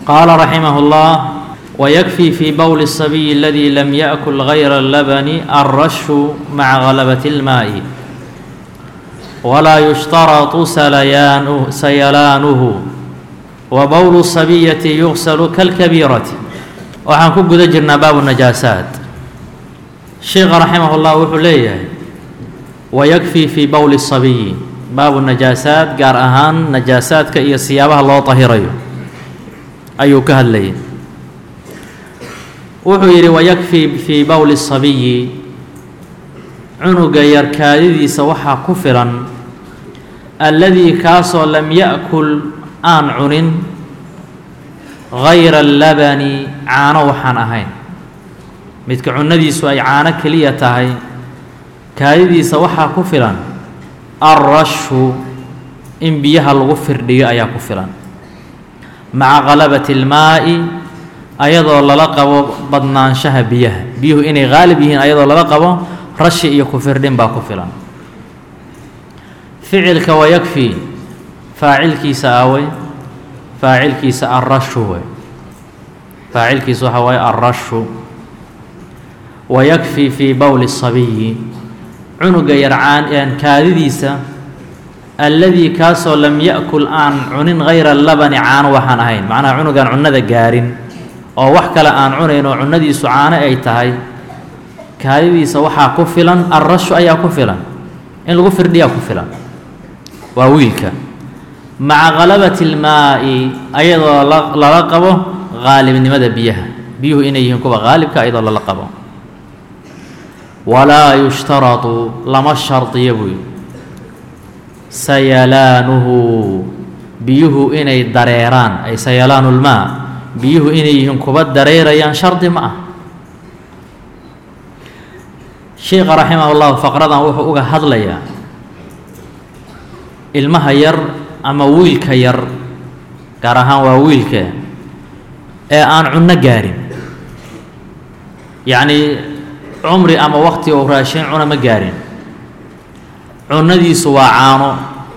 qaala raximah اllah ويكفي في بول الصبي الذي لم يأكل غير اللبن الرش مع غلبة الماء ولا يشترط سليانه سيلانه وبول الصبية يغسل كالكبيرة waxaan ku guda jirnaa baabu najaasaat sheekha raximah اllah wuxuu leeyahay wayakfii fii bowli الصabiyi baabu najaasaat gaar ahaan najaasaadka iyo siyaabaha loo tahirayo ayuu ka hadlayay wuxuu yidhi wayakfii fii bowli الصabiyi cunuga yar kaadidiisa waxaa ku filan alladii kaasoo lam ya'kul aan cunin gayra allabani caano waxaan ahayn midka cunadiisu ay caano keliya tahay kaadidiisa waxaa ku filan alrashu in biyaha lagu firdhiyo ayaa ku filan maca qalabati اlmaa'i ayadoo lala qabo badnaanshaha biyaha biyuhu inay qaalib yihiin ayadoo lala qabo rashi iyo ku firdhin baa ku filan ficilka wayakfi faacilkiisa aawey faacilkiisa alrashu wey faacilkiisa waxaa waaye alrashu wayakfii fii bowli الصabiyi cunuga yarcaan kaadidiisa alladii kaasoo lam ya'kul aan cunin hayra labani caano waxaan ahayn macnaha cunugaan cunnada gaarin oo wax kale aan cunayn oo cunnadiisu caano ay tahay kaadidiisa waxaa ku filan alrashu ayaa ku filan in lagu firdhiyaa ku filan waa wiilka maca qalabati اlmaa'i ayadoo lala qabo qaalibnimada biyaha biyuhu inay yihiin kuwa qaalibka ayadoo lala qabo walaa yushtaradu lama shardiyo buy sayalaanuhu biyuhu inay dareeraan ay sayalaanu lmaa biyuhu inay yihiin kuba dareerayaan shardi ma ah sheikha raximah اllahu faqradan wuxuu uga hadlayaa ilmaha yar ama wiilka yar gaar ahaan waa wiilka ee aan cunno gaarin yacnii cumri ama waqti uu raashin cuna ma gaarin cunnadiisu waa caano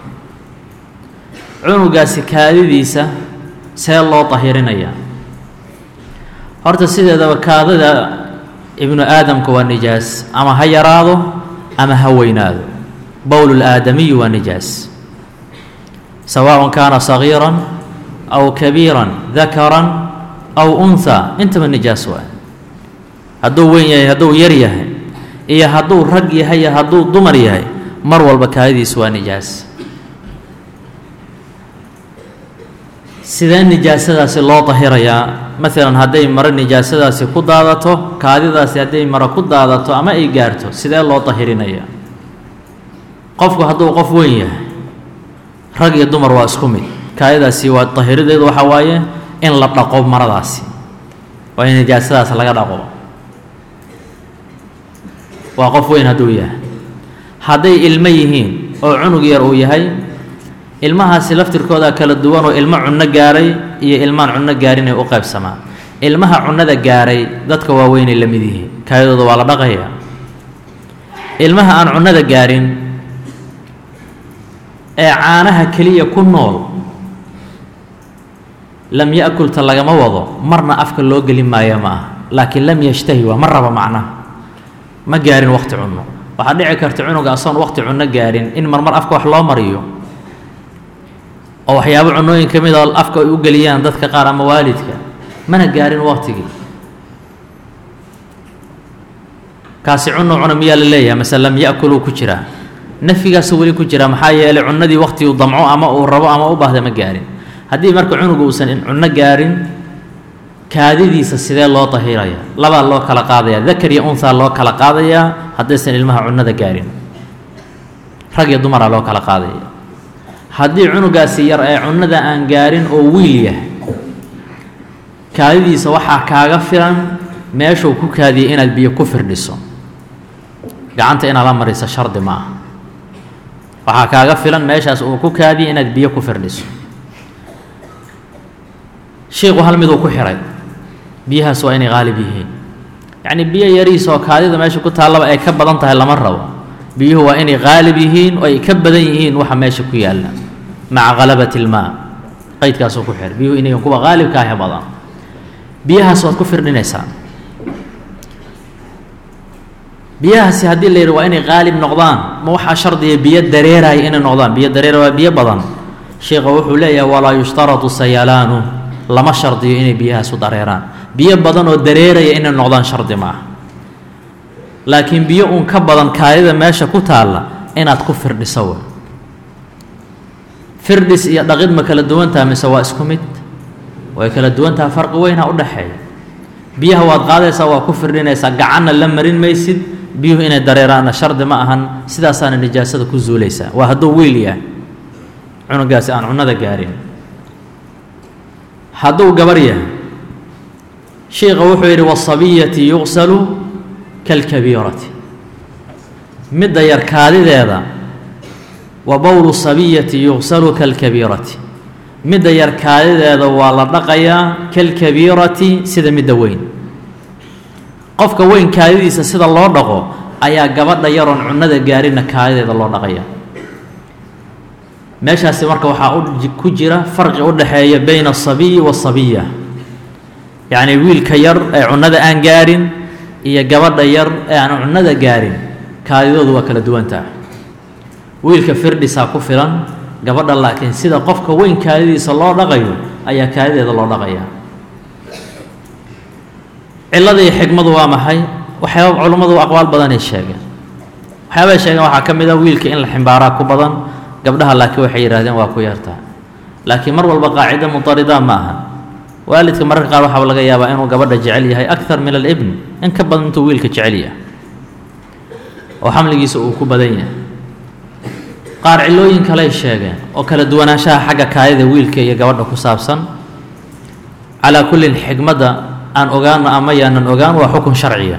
cunugaasi kaadidiisa see loo tahirinayaa horta sideedaba kaadada ibnu aadamka waa nijaas ama ha yaraado ama ha weynaado bowl اlaadamiyi waa nijaas sawaء kaana صagiira aw kabiira dakara aw unha intaba nijaas waa hadduu weyn yahay hadduu yar yahay iyo hadduu rag yahay iyo hadduu dumar yahay mar walba kaadidiisu waa nijaas sidee nijaasadaasi loo tahirayaa maalan hadday maro nijaasadaasi ku daadato kaadidaasi hadday maro ku daadato ama ay gaarto sidee loo tahirinayaa qofku hadduu qof weyn yahay rag iyo dumar waa isku mid kaadidaasi waa tahirideedu waxaa waaye in la dhaqo maradaasi waa in nijaasadaas laga dhaqo waa qof weyn hadduu yahay hadday ilmo yihiin oo cunug yar uu yahay ilmahaasi laftirkooda kala duwan oo ilmo cunno gaaray iyo ilmaan cunno gaarinay u qaybsamaa ilmaha cunnada gaaray dadka waaweynay la mid yihiin kaadidooda waa la dhaqayaa ilmaha aan cunnada gaarin ee caanaha keliya ku nool lam ya'kulta lagama wado marna afka loo gelin maayo ma aha laakiin lam yashtahi waa ma raba macnaha ma gaarin waqti cunno waxaa dhici karta cunuga asoon waqti cunno gaarin in marmar afka wax loo mariyo oo waxyaabo cunooyin ka mid a afka ay u geliyaan dadka qaar ama waalidka mana gaarin waqtigii kaasi cuno cuna miyaa la leeyahay mase lam ya'kuluu ku jiraa nafyigaasu weli ku jira maxaa yeelay cunadii waqti uu damco ama uu rabo ama u baahda ma gaarin haddii marka cunuga uusan cunno gaarin kaadidiisa sidee loo tahiraya labaa loo kala qaadaya dakar iyo unhaa loo kala qaadayaa haddaysan ilmaha cunnada gaarin rag iyo dumaraa loo kala qaadaya haddii cunugaasi yar ee cunnada aan gaarin oo wiil yahay kaadidiisa waxaa kaaga filan meeshuu ku kaadiyay inaad biyo ku firdhiso gacanta inaad la mariso shardi ma aha waxaa kaaga filan meeshaas uu ku kaadiyay inaad biyo ku firdhiso shiiku hal miduu ku xihay biyahaas waa inay qaalib yihiin yacnii biyo yariis oo kaadida meesha ku taallaba ay ka badan tahay lama rabo biyuhu waa inay qaalib yihiin oo ay ka badan yihiin waxa meesha ku yaalla maca qalabati ilmaa qaydkaasuu ku xir biyuhu inay kuwa qaalibka ahe badan biyahaas waad ku firdhinaysaa biyahaasi haddii la yidhi waa inay qaalib noqdaan ma waxaa shardiya biyo dareeraya inay noqdaan biyo dareera waa biyo badan sheikha wuxuu leeyahay walaa yushtaratu sayalaanu lama shardiyo inay biyahaasu dareeraan biyo badan oo dareeraya inay noqdaan shardi ma ah laakiin biyo uun ka badan kaadida meesha ku taalla inaad ku firdhiso wey firdhis iyo dhaqid ma kala duwantaha mise waa isku mid way kala duwantaha farqi weynha u dhexeeya biyaha waad qaadaysaa waa ku firdhinaysaa gacanna la marin maysid biyuhu inay dareeraanna shardi ma ahan sidaasaana nijaasada ku zuulaysaa waa hadduu wiil yahay cunugaasi aan cunnada gaarin hadduu gabar yahay sheikha wuxuu yidhi wasabiyati yuqsalu kalkabiirati midda yar kaadideeda wa bowlu sabiyati yuqsalu kalkabiirati midda yar kaadideeda waa la dhaqayaa kalkabiirati sida midda weyn qofka weyn kaadidiisa sida loo dhaqo ayaa gabadha yaroon cunnada gaarinna kaadideeda loo dhaqaya meeshaasi marka waxaa ku jira farqi u dhexeeya bayna asabiyi waasabiya yacnii wiilka yar ee cunnada aan gaarin iyo gabadha yar ee aan cunnada gaarin kaadidoodu waa kala duwantaha wiilka firdhisaa ku filan gabadha laakiin sida qofka weyn kaadidiisa loo dhaqayo ayaa kaadideeda loo dhaqaya cilada iyo xigmadu waa maxay waxyaaba culummadu aqwaal badanay sheegeen waxyaabay sheegeen waxaa ka mid a wiilka in la ximbaaraa ku badan gabdhaha laakiin waxay yidhahdeen waa ku yartaa laakiin mar walba qaacida mutarida ma aha waalidka mararka qaar waxaaba laga yaabaa inuu gabadha jecel yahay akthar min alibn in ka badan intuu wiilka jecel yahay oo xamligiisa uu ku badan yahay qaar cilooyin kaley sheegeen oo kala duwanaanshaha xagga kaayada wiilka iyo gabadha ku saabsan calaa kullin xikmadda aan ogaano ama yaanan ogaan waa xukun sharciya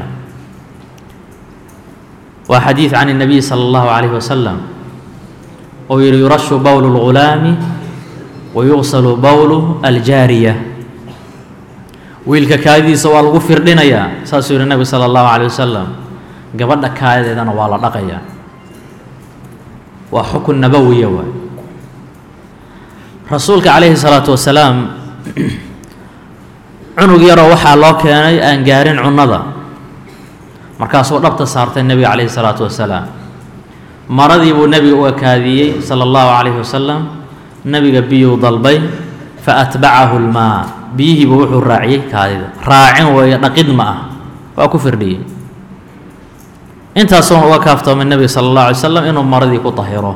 waa xadiid can الnabiy salى اllahu عalayh wasalam oo yihi yurashu bowl اlgulaami wa yuqsalu bowlu aljaariya wiilka kaadidiisa waa lagu firdhinayaa saasuu yihi nebigu salى اllahu عalيه wasalam gabadha kaadadeedana waa la dhaqayaa waa xukun nabowiya waay rasuulka calayhi الsalaatu wasalaam cunug yaroo waxaa loo keenay aan gaarin cunnada markaasuu dhabta saartay nebiga calayhi salaatu wasalaam maradii buu nebiga u ekaadiyey sala allahu calayhi wasalam nebiga biyuu dalbay fa atbacahu lmaa biyihiibu wuxuu raaciyey kaadida raacin weeye dhaqid ma ah waa ku firdhiyey intaasuuna uga kaaftoomay nebiga sala allahu alay slam inuu maradii ku tahiro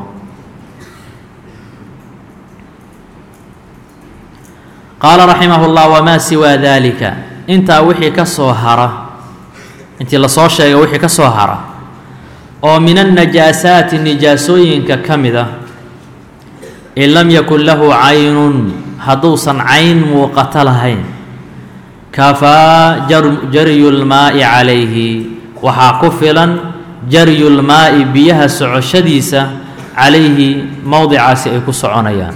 qaala raximah اllah wamaa siwaa dalika intaa wixii ka soo hara intii lasoo sheegay wixii ka soo hara oo min annajaasaati nijaasooyinka ka mid ah in lam yakun lahu caynun hadduusan cayn muuqato lahayn kafaa jaryu lmaa'i calayhi waxaa ku filan jaryu lmaa'i biyaha socoshadiisa calayhi mowdicaasi ay ku soconayaan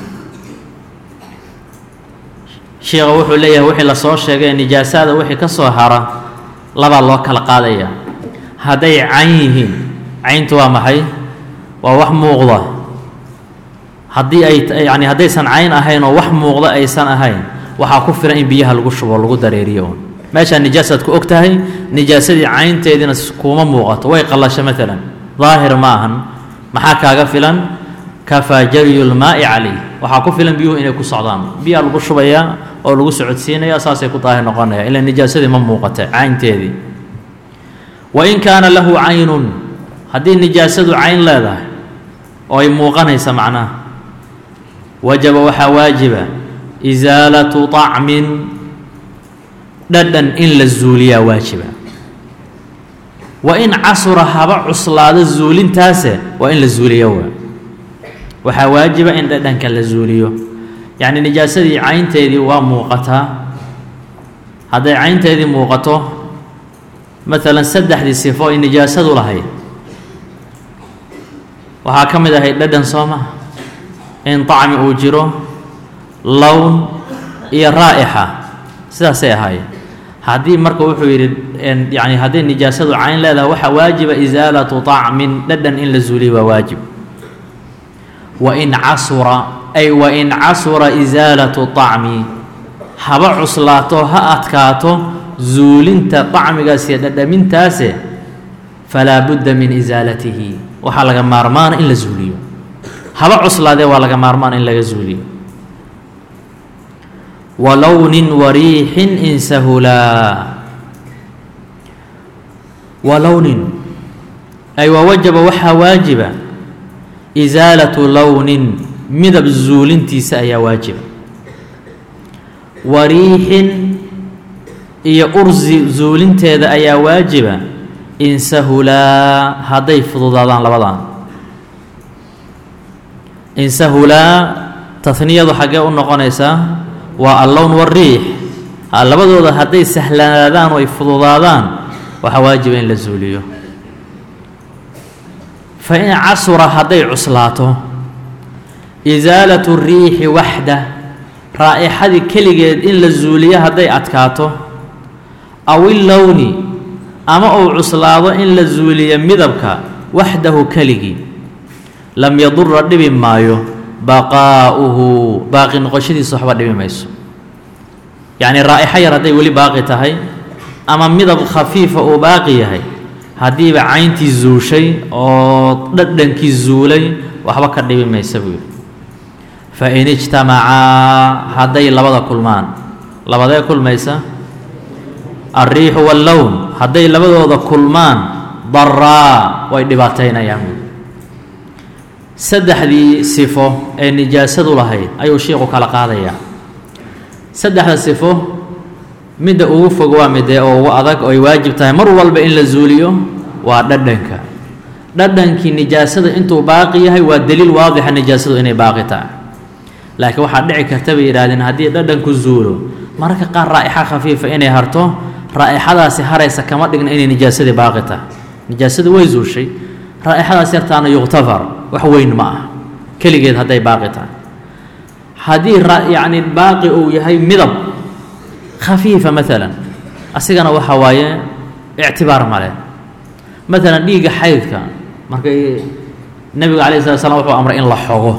sheikha wuxuu leeyahay wixii lasoo sheegay nijaasada wixii ka soo hara labaa loo kala qaadaya hadday cayn yihiin cayntu waa maxay waa wax muuqda haddii ay yacni haddaysan cayn ahayn oo wax muuqda aysan ahayn waxaa ku filan in biyaha lagu shubo lagu dareeriyo un meeshaa nijaasaad ku og tahay nijaasadii caynteediina kuuma muuqato way qallasho maalan daahir ma ahan maxaa kaaga filan kafaa jaryu lmaa'i calayh waxaa ku filan biyuhu inay ku socdaan biyaa lagu shubayaa oo lagu socodsiinaya saasay ku daahir noqonaya ilaa nijaasadii ma muuqata caynteedii wa in kaana lahu caynun haddii nijaasadu cayn leedahay oo ay muuqanaysa macnaha wajaba waxaa waajiba isaalatu طacmin dhadhan in la zuuliyaa waajiba wa in casura haba cuslaado zuulintaase waa in la zuuliya waa waxaa waajiba in dhadhanka la zuuliyo yacni nijaasadii caynteedii waa muuqataa hadday caynteedii muuqato maalan saddexdii sifo ay nijaasadu lahayd waxaa ka mid ahayd dhadhan soo maha in طacmi uu jiro lown iyo raa'ixa sidaasay ahaayeen haddii marka wuxuu yidhi yani hadday nijaasadu cayn leedahay waxaa waajiba isaalatu طacmin dhadhan in la zuuliyo waa waajib wa in casura ay wa in casura isaalatu طacmi haba cuslaato ha adkaato zuulinta طacmigaas iyo dhadhamintaase falaa budda min isaalatihi waxaa laga maarmaana in la zuuliyo haba cuslaadee waa laga maarmaana in laga zuuliyo walownin wariixin in sahulaa walownin ay waa wajaba waxaa waajiba isaalatu lownin midab zuulintiisa ayaa waajiba wariixin iyo ursi zuulinteeda ayaa waajiba in sahulaa hadday fududaadaan labadan in sahulaa tahniyadu xaggee u noqonaysaa waa allown wariix labadooda hadday sahlanaadaan oo ay fududaadaan waxaa waajiba in la zuuliyo fa in casura hadday cuslaato isaalatu riixi waxda raa'ixadii keligeed in la zuuliyo hadday adkaato aw illowni ama uu cuslaado in la zuuliyo midabka waxdahu keligii lam yadura dhibi maayo baqaa'uhu baaqi noqoshadiisa waxba dhibi mayso yacnii raa'ixo yar hadday weli baaqi tahay ama midab khafiifa uu baaqi yahay haddiiba cayntii zuushay oo dhadhankii zuulay waxba ka dhibi maysa buu yidhi fa in ijtamacaa hadday labada kulmaan labadee kulmaysa alriixu wallown hadday labadooda kulmaan daraa way dhibaataynayaan buui saddexdii sifo ee nijaasadu lahayd ayuu shiiku kala qaadayaa saddexda sifo midda ugu fog waa midee oo ugu adag oo ay waajib tahay mar walba in la zuuliyo waa dhadhanka dhadhankii nijaasada intuu baaqi yahay waa daliil waadixa nijaasadu inay baaqi tahay laakiin waxaa dhici karta bay yidhahdeen haddii dhadhanku zuulo mararka qaar raa'ixa khafiifa inay harto raa'ixadaasi haraysa kama dhigna inay nijaasadii baaqi tahay nijaasadu way zuushay raa'ixadaas yartaana yuktafar wax weyn ma ah keligeed hadday baaqi tahay haddii yacni baaqi uu yahay midab khafiifa maalan asigana waxa waaye ictibaar male maalan dhiigga xaydka markay nebiga alayh slat slam wuxuu amray in la xogo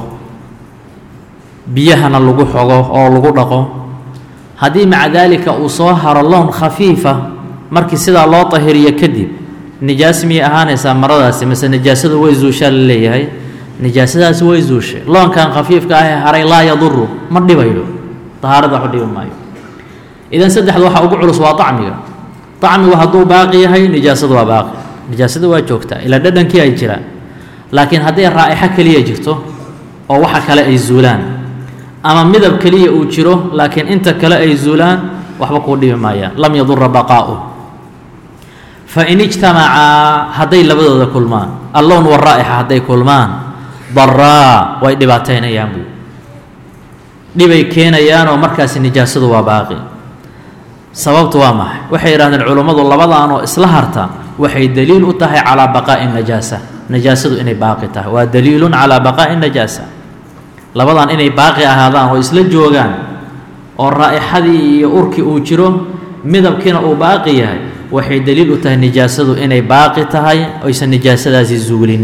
biyahana lagu xogo oo lagu dhaqo haddii maca daalika uu soo haro loon khafiifa markii sidaa loo tahiriyo kadib nijaas miyay ahaanaysaa maradaasi mase nijaasadu way zuushaa la leeyahay nijaasadaasi way zuushay loonkan khafiifka ahee haray laa yaduru ma dhibayo dahaarada waxu dhibi maayo idan saddexda waxaa ugu culus waa acmiga acmigu hadduu baaqi yahay nijaasadu waa baaqi nijaasada waa joogtaa ilaa dhadhankii ay jiraan laakiin hadday raa'ixo keliya jirto oo waxa kale ay zuulaan ama midab keliya uu jiro laakiin inta kale ay zuulaan waxba kuu dhibi maayaan lam yadura baqaa'u fain ijtamacaa hadday labadooda kulmaan allown waraa'ixa hadday kulmaan daraa way dhibaataynayaan buu dhibay keenayaanoo markaasi nijaasadu waa baaqi sababtu waa maxay waxay yidhahdeen culummadu labadaanoo isla harta waxay daliil u tahay calaa baqaa'i najaasa najaasadu inay baaqi tahay waa daliilun calaa baqaa'i najaasa labadan inay baaqi ahaadaan oo isla joogaan oo raa'ixadii iyo urkii uu jiro midabkiina uu baaqi yahay waxay daliil u tahay nijaasadu inay baaqi tahay oysan nijaasadaasi zuulin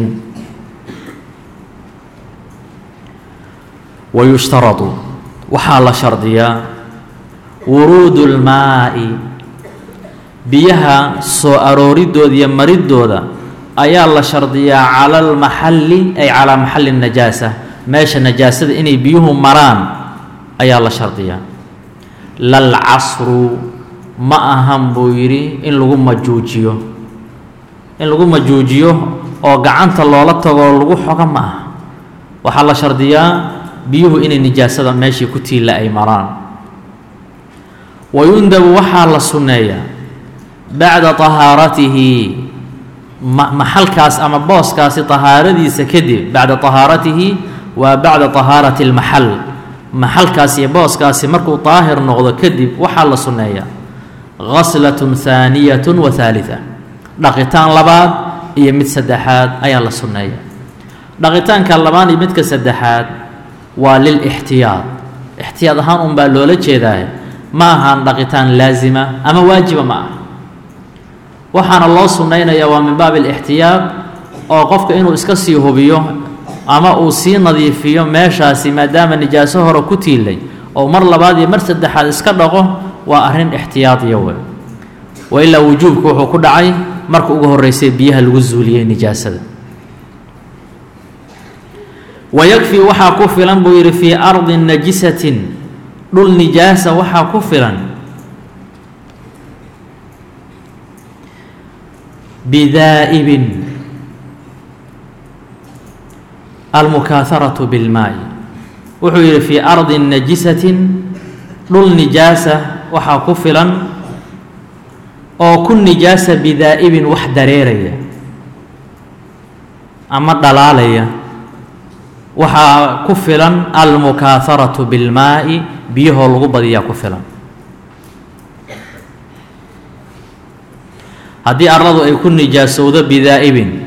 wayushtaradu waxaa la shardiyaa wuruudu lmaa'i biyaha soo arooridooda iyo maridooda ayaa la shardiyaa cala almaxalli ay calaa maxalli najaasa meesha najaasada inay biyuhu maraan ayaa la shardiyaa lalcasru ma ahan buu yidhi in lagu majuujiyo in lagu majuujiyo oo gacanta loola tagoo lagu xogo ma aha waxaa la shardiyaa biyuhu inay nijaasada meeshii ku tiilla ay maraan wayundabu waxaa la sunneeyaa bacda tahaaratihi maxalkaas ama booskaasi tahaaradiisa kadib bacda tahaaratihi waa bacda tahaarati اlmaxal maxalkaas iyo booskaasi markuu daahir noqdo kadib waxaa la sunneeyaa gaslatun haaniyat wa haaliثa dhaqitaan labaad iyo mid saddexaad ayaa la sunneeya dhaqitaanka labaad iyo midka saddexaad waa lilixtiyaad ixtiyaad ahaan un baa loola jeedaa ma ahaan dhaqitaan laasima ama waajiba ma aha waxaana loo sunnaynayaa waa min baabi alixtiyaad oo qofka inuu iska sii hubiyo ama uu sii nadiifiyo meeshaasi maadaama nijaaso hore ku tiilay oo mar labaad iyo mar saddexaad iska dhaqo waa arrin ixtiyaadiya wey wa ilaa wujuubku wuxuu ku dhacay marka ugu horreysay biyaha lagu zuuliyey nijaasada wayakfii waxaa ku filan buu yidhi fii ardi najisatin dhul nijaasa waxaa ku filan bidaa'ibin almukaaharatu bilmaa'i wuxuu yidhi fii ardi najisatin dhul nijaasa waxaa ku filan oo ku nijaasa bidaa'ibin wax dareeraya ama dhalaalaya waxaa ku filan almukaaharatu bilmaa'i biyahoo lagu badiyaa ku filan haddii arladu ay ku nijaasowdo bidaa'ibin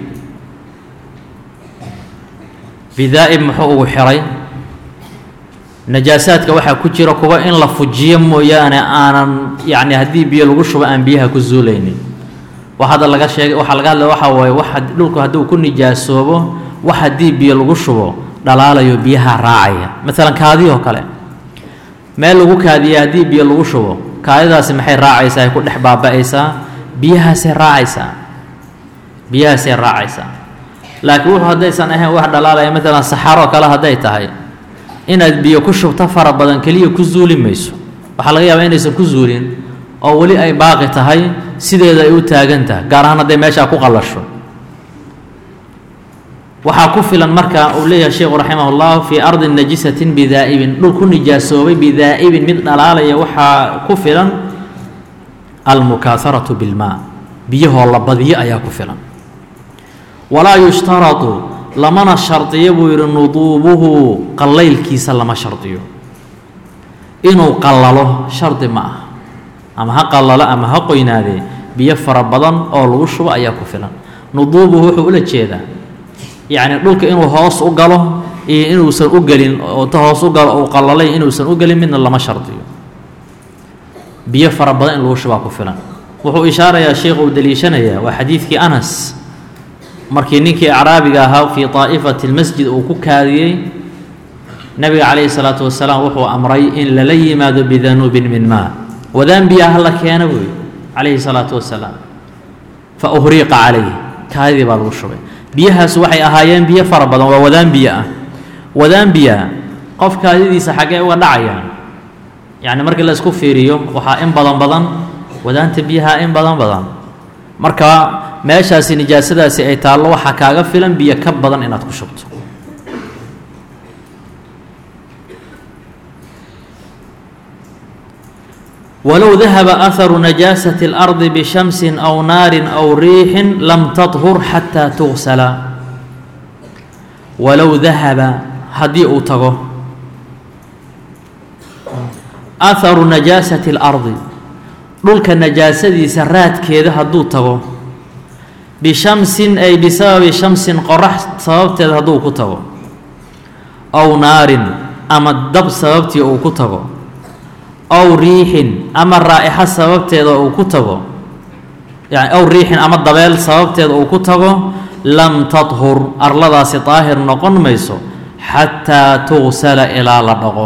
bidaa'ib muxuu ugu xiray najaasaadka waxaa ku jira kuwa in la fujiyo mooyaane aanan yacni haddii biyo lagu shubo aan biyaha ku zuulaynin wax hadda laga sheegay waxaa laga hadlaya waxaa waaye wax dhulku hadduu ku nijaasoobo wax haddii biyo lagu shubo dhalaalayo biyaha raacaya maalan kaadiyoo kale meel lagu kaadiya haddii biyo lagu shubo kaadidaasi maxay raacaysaa ay ku dhex baaba'aysaa biyahaasay raacaysaa biyahaasay raacaysaa laakiin wuxuu haddaysan ahayn wax dhalaalaya maalan saxaroo kale hadday tahay inaad biyo ku shubto fara badan keliya ku zuuli mayso waxaa laga yaabaa inaysan ku zuulin oo weli ay baaqi tahay sideeda ay u taagan tahay gaar ahaan hadday meeshaa ku qallasho waxaa ku filan marka uu leeyahay sheikhu raximah ullah fii ardi najisatin bidaa'ibin dhul ku nijaasoobay bidaa'ibin mid dhalaalaya waxaa ku filan almukaaharatu bilmaa biyahoo la badiyo ayaa ku filan walaa yushtaradu lamana shardiyo buu yidhi nuduubuhu qallaylkiisa lama shardiyo inuu qallalo shardi ma ah ama ha qallalo ama ha qoynaadee biyo fara badan oo lagu shubo ayaa ku filan nuduubuhu wuxuu ula jeedaa yacni dhulka inuu hoos u galo iyo inuusan u gelin oo ta hoos u galo uu qallalay inuusan u gelin midna lama shardiyo biyo fara badan in lagu shubaa ku filan wuxuu ishaarayaa sheikhu uu deliishanayaa waa xadiidkii anas markii ninkii acraabiga ahaa fii taa'ifati lmasjid uu ku kaadiyey nabiga calayhi salaatu wasalaam wuxuu amray in lala yimaado bidanuubin min maa wadaan biyaa hala keena buuyi calayhi salaatu wasalaam fa uhriiqa calayh kaadidii baa lagu shubay biyahaas waxay ahaayeen biyo fara badan waa wadaan biyo ah wadaan biyaa qof kaadidiisa xaggee uga dhacayaan yacni markii la isku fiiriyo waxaa in badan badan wadaanta biyaha in badan badan marka meeshaasi nijaasadaasi ay taallo waxaa kaaga filan biyo ka badan inaad ku shubto walow dahaba aharu najaasati اlardi bishamsin aw naarin aw riixin lam taطhur xataa tugsala walow dahaba haddii uu tago aharu najaasati اlardi dhulka najaasadiisa raadkeeda hadduu tago bishamsin ay bisababi shamsin qorax sababteed hadduu ku tago aw naarin ama dab sababtii uu ku tago aw riixin ama raa'ixa sababteeda uu ku tago yani aw riixin ama dabeel sababteeda uu ku tago lam tadhur arladaasi daahir noqon mayso xataa tugsala ilaa la dhaqo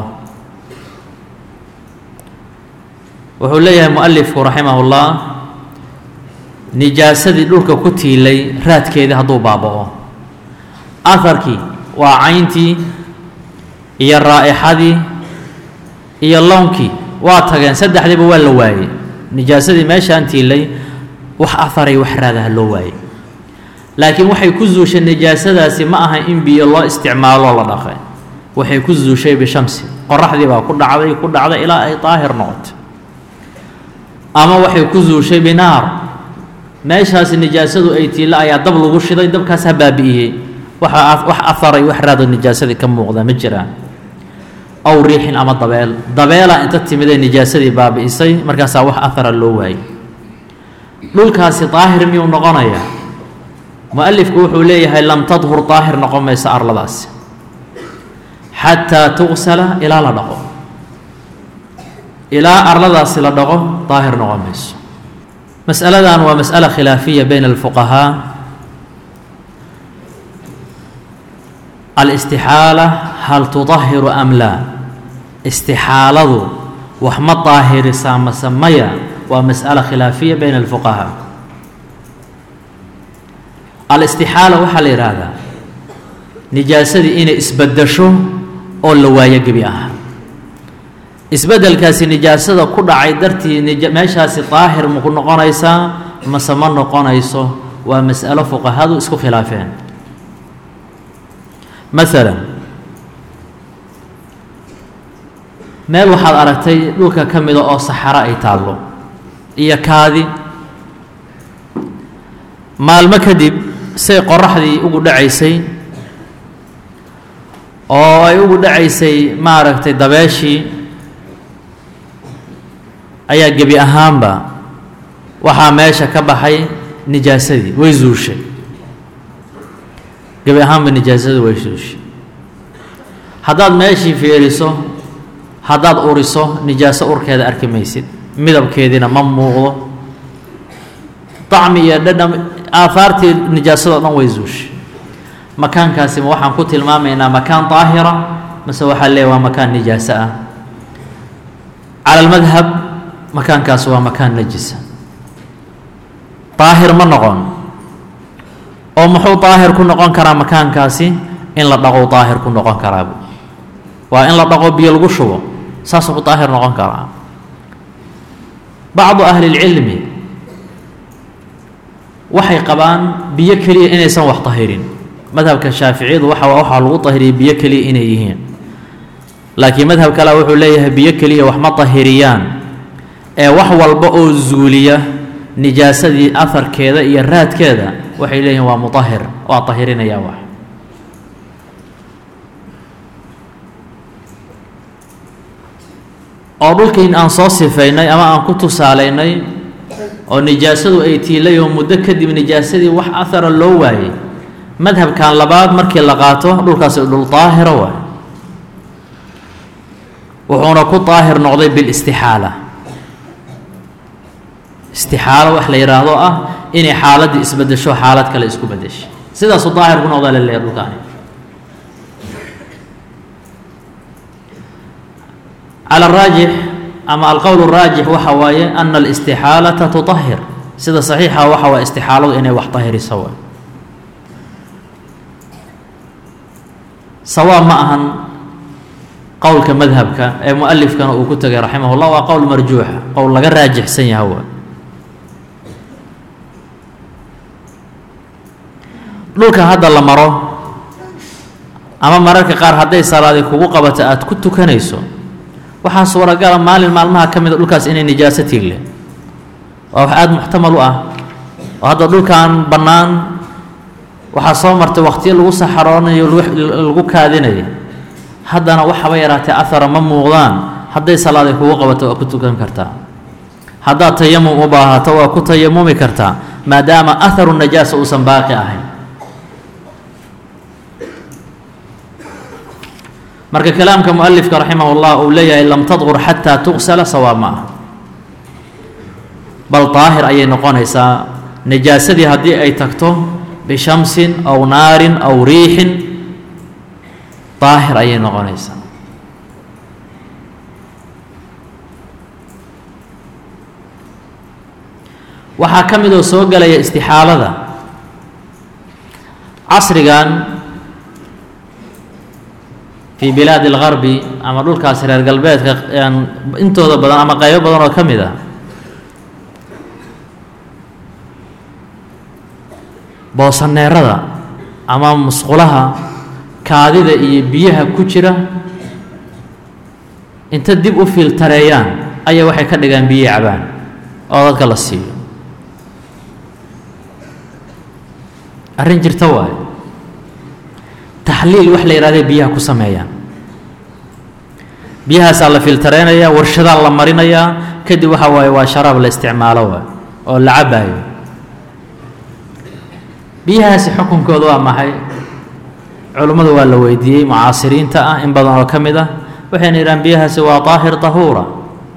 wuxuu leeyahay mualifku raximahullah nijaasadii dhulka ku tiilay raadkeedii hadduu baaba'o aharkii waa cayntii iyo raa'ixadii iyo lownkii waa tageen saddexdiiba waa la waayey nijaasadii meeshaan tiilay wax aharay wax raadaha loo waayey laakiin waxay ku zuushay nijaasadaasi ma aha in biyo loo isticmaaloo la dhaqay waxay ku zuushay bishamsi qoraxdii baa ku dhacday ku dhacday ilaa ay daahir noqoto ama waxay ku zuushay binaar meeshaasi nijaasadu ay tiilla ayaa dab lagu shiday dabkaas ha baabi'iyey waxa wax aharay wax raado nijaasadii ka muuqda ma jiraan aw riixin ama dabeel dabeela inta timidee nijaasadii baabi'isay markaasaa wax ahara loo waayey dhulkaasi daahir miyuu noqonayaa mualifku wuxuu leeyahay lam tadhur daahir noqon mayso arladaasi xataa tugsala ilaa la dhaqo ilaa arladaasi la dhaqo daahir noqon mayso masaladan waa mas'ala khilaafiya bayna alfuqahaa alistixaala hal tudahiru am laa istixaaladu wax ma daahirisaa mase maya waa mas'alo khilaafiya bayna alfuqahaa alistixaala waxaa la yidhaahdaa nijaasadii inay isbeddesho oo la waayo gebi ahaa isbeddelkaasi nijaasada ku dhacay dartii meeshaasi daahir maku noqonaysaa mase ma noqonayso waa mas'alo fuqahadu isku khilaafeen maalan meel waxaad aragtay dhulka ka mida oo saxaro ay taallo iyo kaadi maalmo kadib say qoraxdii ugu dhacaysay oo ay ugu dhacaysay maaragtay dabeeshii ayaa gebi ahaanba waxaa meesha ka baxay nijaasadii way zuushay gebi ahaanba nijaasadii way zuushay haddaad meeshii fiiriso haddaad uriso nijaaso urkeeda arki maysid midabkeediina ma muuqdo dacmi iyo dhadham aahaartii nijaasado dhan way zuushay makaankaasi ma waxaan ku tilmaamaynaa makaan daahira mase waxaa leeya waa makaan nijaaso ah cala almadhab makaankaasi waa makaan najisa daahir ma noqon oo muxuu daahir ku noqon karaa makaankaasi in la dhaqo daahir ku noqon karaa waa in la dhaqo biyo lagu shubo saasuu ku daahir noqon karaa bacdu ahli اlcilmi waxay qabaan biyo keliya inaysan wax tahirin madhabka shaaficiyadu waxa waxaa lagu tahiriyay biyo keliya inay yihiin laakiin madhab kale wuxuu leeyahay biyo keliya wax ma tahiriyaan ee wax walba oo zuuliya nijaasadii aharkeeda iyo raadkeeda waxay leeyihiin waa mutahir waa tahirinaya wax oo dhulkiin aan soo sifaynay ama aan ku tusaalaynay oo nijaasadu ay tiilay oo muddo kadib nijaasadii wax ahara loo waayey madhabkan labaad markii la qaato dhulkaasi dhul daahira waay wuxuuna ku daahir noqday bilistixaala istixaalo wax la yidhaahdo ah inay xaaladdii isbedesho xaalad kale isku bedeshay sidaasuu daahir ku noqdaa la leeyahy dhulkaani cala araajix ama alqowl araajix waxa waaye ana alistixaalata tutahir sida saxiixa waxa waa istixaaladu inay wax tahiriso waay sawaab ma ahan qowlka madhabka ee mualifkana uu ku tegay raximah llah waa qowl marjuuxa qowl laga raajixsan yaha waay dhulka hadda la maro ama mararka qaar hadday salaadi kugu qabato aada ku tukanayso waxaa suuragala maalin maalmaha ka mida dhulkaas inay nijaaso tiille waa wax aada muxtamal u ah oo hadda dhulkan bannaan waxaa soo martay wakhtiyo lagu saxaroonayo lagu kaadinayo haddana waxaba yaraatee ahara ma muuqdaan hadday salaaday kugu qabato waa ku tukan kartaa haddaad tayamum u baahato waa ku tayamumi kartaa maadaama aharu najaasa uusan baaqi ahayn marka kalaamka mualifka raximah اllah uu leeyahay lam tadqur xataa tugsala sawaab ma ah bal daahir ayay noqonaysaa najaasadii haddii ay tagto bishamsin aw naarin aw riixin daahir ayay noqonaysaa waxaa ka mid oo soo gelaya istixaalada casrigan fii bilaadi اlgarbi ama dhulkaas reer galbeedka intooda badan ama qaybo badan oo ka mid ah boosaneerada ama musqulaha kaadida iyo biyaha ku jira inta dib u filtareeyaan ayaa waxay ka dhigaan biyi cabaan oo dadka la siiyo arrin jirta waayo taxliil wax la yidhahday biyaha ku sameeyaan biyahaasaa la filtareynayaa warshadaa la marinayaa kadib waxa waaye waa sharaab la isticmaalo waay oo la cabaayo biyahaasi xukunkooda waa maxay culummadu waa la weydiiyey mucaasiriinta ah in badan oo ka mid ah waxayna yidhahaan biyahaasi waa daahir dahuura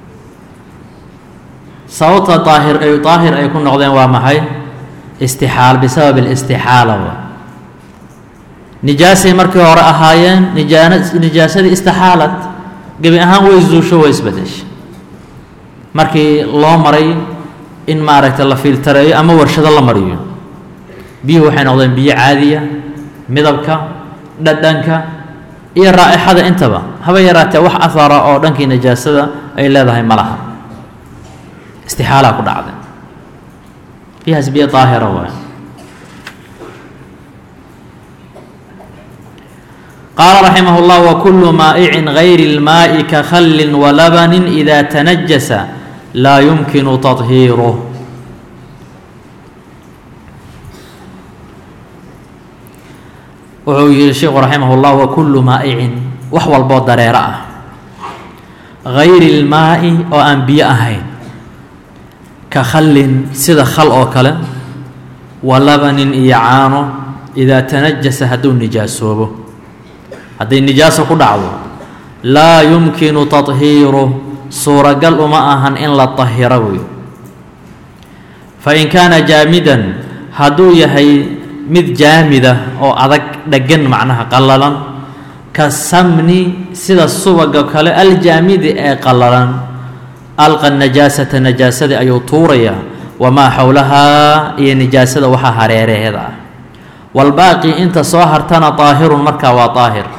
sababta daahir ay daahir ay ku noqdeen waa maxay istixaal bisabab alistixaala wa nijaasay markii hore ahaayeen nijaan nijaasadii istixaalad gebi ahaan way zuusho way isbedeshay markii loo maray in maaragtay la filtareeyo ama warshado la mariyo biyuhu waxay noqdeen biyo caadiya midabka dhadhanka iyo raa'ixada intaba haba yaraatee wax ahara oo dhankii najaasada ay leedahay ma laha istixaalaa ku dhacday biyahaas biyo daahira waay qaala raximah اllah wakulu maa'icin gayri اlmaaءi ka khallin walabanin إida tanajasa laa yumkinu taطhiiruh wuxuu yihi sheikhu raximah اllah wakulu maa'icin wax walboo dareero ah gayri اlmaa'i oo aan biyo ahayn ka khallin sida khal oo kale wa labanin iyo caano idaa tanajasa hadduu nijaasoobo hadday nijaaso ku dhacdo laa yumkinu taطhiiruh suuragal uma ahan in la طahiro wey fain kaana jaamidan hadduu yahay mid jaamida oo adag dhegan macnaha qallalan ka samni sida subaga kale aljaamidi ee qallalan alqa najaasata najaasadii ayuu tuurayaa wamaa xowlahaa iyo nijaasada waxaa hareeraheeda ah walbaaqi inta soo hartana daahirun markaa waa daahir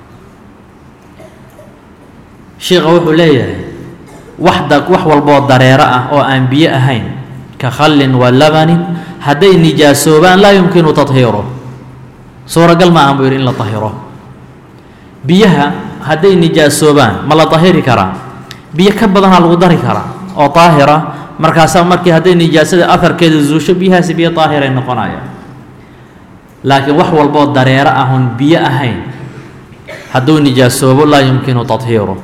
sheikha wuxuu leeyahay waxda wax walboo dareero ah oo aan biyo ahayn ka khallin wa labanin hadday nijaasoobaan laa yumkinu tahiiruh suuragal ma ahan buu yidhi in la tahiro biyaha hadday nijaasoobaan ma la tahiri karaa biyo ka badanaa lagu dari karaa oo daahira markaasaa markii hadday nijaasada aharkeeda zuusho biyahaasi biyo daahiray noqonaya laakiin wax walboo dareero ahun biyo ahayn hadduu nijaasoobo laa yumkinu tahiiruh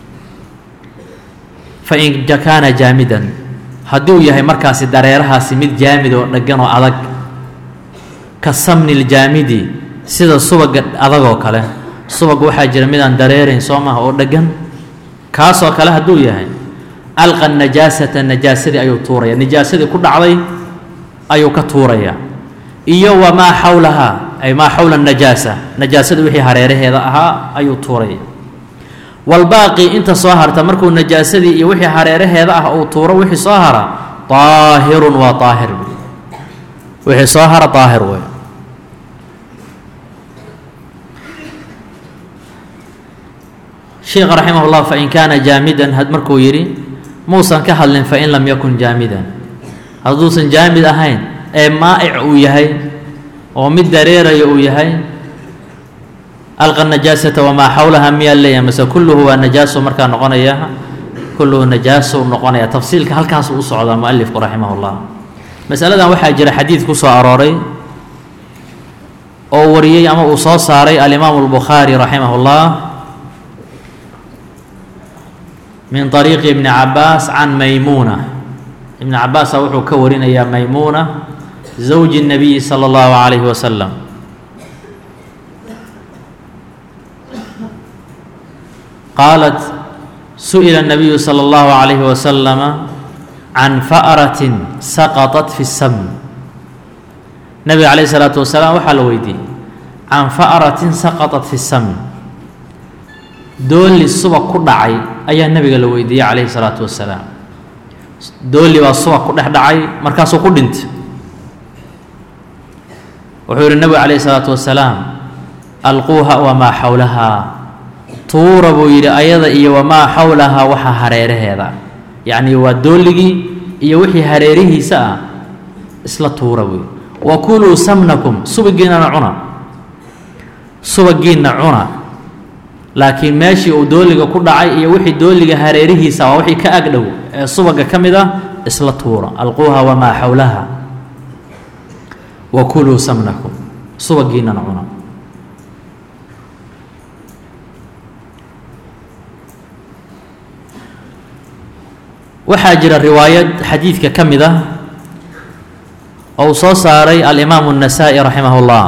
fain kaana jaamidan hadduu yahay markaasi dareerahaasi mid jaamid oo dheggan oo adag ka samni ljaamidi sida subaga adagoo kale subag waxaa jira midaan dareerayn soo maha oo dheggan kaasoo kale hadduu yahay alqa najaasata najaasadii ayuu tuuraya nijaasadii ku dhacday ayuu ka tuuraya iyo wamaa xawlahaa ay maa xawla najaasa najaasada wixii hareeraheeda ahaa ayuu tuuraya walbaaqi inta soo harta markuu najaasadii iyo wixii hareeraheeda ah uu tuuro wixii soo hara daahirun waa daahir wixii soo hara daahir wey sheikha raximah اllah fain kaana jaamidan markuu yidhi muusan ka hadlin fain lam yakun jaamidan hadduusan jaamid ahayn ee maa'ic uu yahay oo mid dareeraya uu yahay alqa najaasata wamaa xawlaha miyaa leeyahay mase kulluhu waa najaaso markaa noqonaya kulluhu najaaso noqonaya tafsiilka halkaas u socdaa mualifku raximah اllah masaladan waxaa jira xadiid ku soo arooray oo wariyey ama uu soo saaray alimaamu اlbukhaari raximah اllah min طariiqi ibni cabaas can maymuuna ibni cabaasa wuxuu ka warinayaa maymuuna zawji الnabiyi salى اllahu عalayhi wasalam qaalat su'ila الnabiyu salى اllahu عalayhi wasalama can fa'ratin saqaطat fi الsam nabiga calayh الsalaatu wasalaam waxaa la weydiiyey can fa'ratin saqaطat fi الsam dooli subag ku dhacay ayaa nebiga la weydiiyey calayhi الsalaatu wasalaam dooli baa subag ku dhex dhacay markaasuu ku dhintay wuxuu yihi nebigu calayhi الsalaatu wasalaam alquuha wamaa xawlahaa tuura buu yidhi ayada iyo wamaa xawlahaa waxa hareeraheeda yacni waa dooligii iyo wixii hareerihiisa ah isla tuura buu yidhi wa kuluu samnakum subagiinnana cuna subagiinna cuna laakiin meeshii uu dooliga ku dhacay iyo wixii dooliga hareerihiisa waa wixii ka agdhow ee subaga ka mid ah isla tuura alquuha wamaa xawlaha wa kuluu samnakum subagiinnana cuna waxaa jira riwaayad xadiidka ka mid ah oo uu soo saaray alimaamu النasaa'i raximah اllah